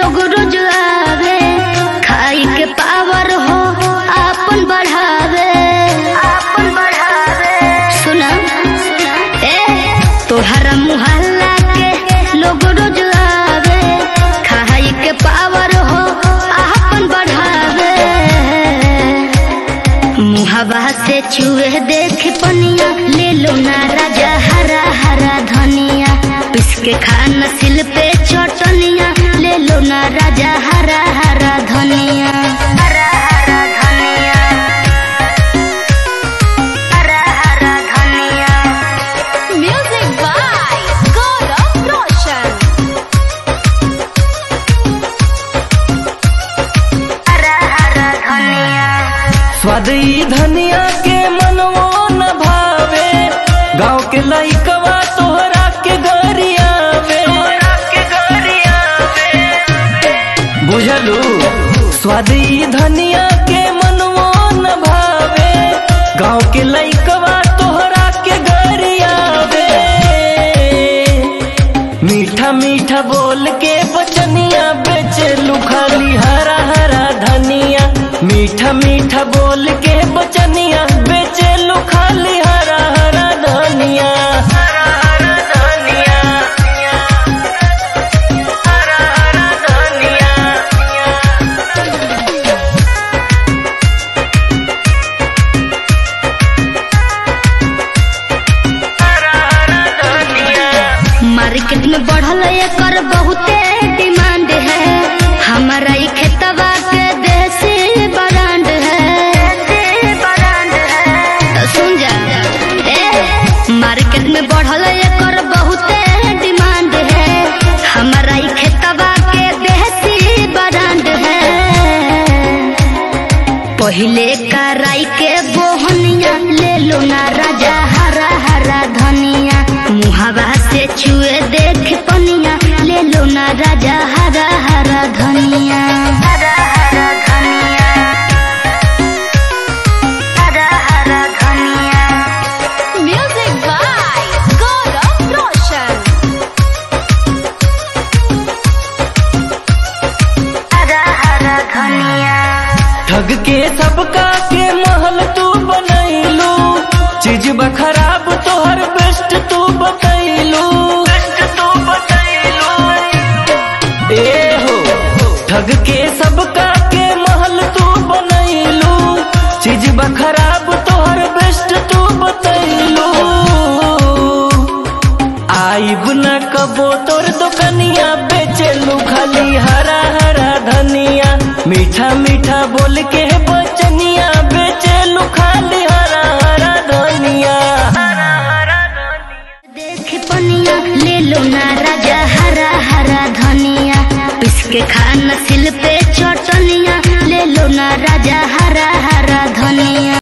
लोग रोज आवे खाई के पावर हो आपन बढ़ावे आपन बढ़ावे सुना ए तोहरा मुहल्ला के लोग रोज आवे खाई के पावर हो आपन बढ़ावे मुहबा से चूहे देख पनिया ले लो ना राजा हरा हरा धनिया पिस के खाना सिल पे चटनिया ले लो ना राजा हरा हरा धनिया हरा हरा धनिया हरा हरा धनिया Music by Gaurav Roshan. हरा हरा धनिया स्वाद ई धनिया के मनवो न भावे गाँव के लइकवा तोहरा के गरियावे बुझलू स्वाद ई धनिया के मनवो न भावे गाँव के लइकवा तोहरा के गरियावे मीठा मीठा बोल के बचनिया बेचलू खाली हरा हरा धनिया मीठा मीठा बोल के बचनिया बेचलू खाली हरा हरा धनिया हरा हरा धनिया हरा हरा धनिया हरा हरा धनिया मार्केट में बढ़ल एकर बहुते डिमांड है हमारा ई खेतवा के देसी ब्रांड है तो सुन जा ए मार्केट में बढ़ल एकर बहुते डिमांड है हमारा ई खेतवा के देसी ब्रांड है पहिले कराई के बोहनिया ले लो ना राजा हरा हरा धनिया मुहावा से चुए देख पनिया ले लो ना राजा हरा हरा धनिया हरा हरा धनिया हरा हरा धनिया Music by Gaurav Roshan. हरा हरा धनिया ठग के सबका के महल तू बनैलू चीज बा खराब तोहर बेस्ट तू बतैलू तू बतैलू ए हो ठग के सबका के महल तू बनैलू चीज बा खराब तोहर बेस्ट तू बतैलू आइब न कबो तोर दुकनिया बेचलू खाली हरा हरा धनिया मीठा मीठा बोल के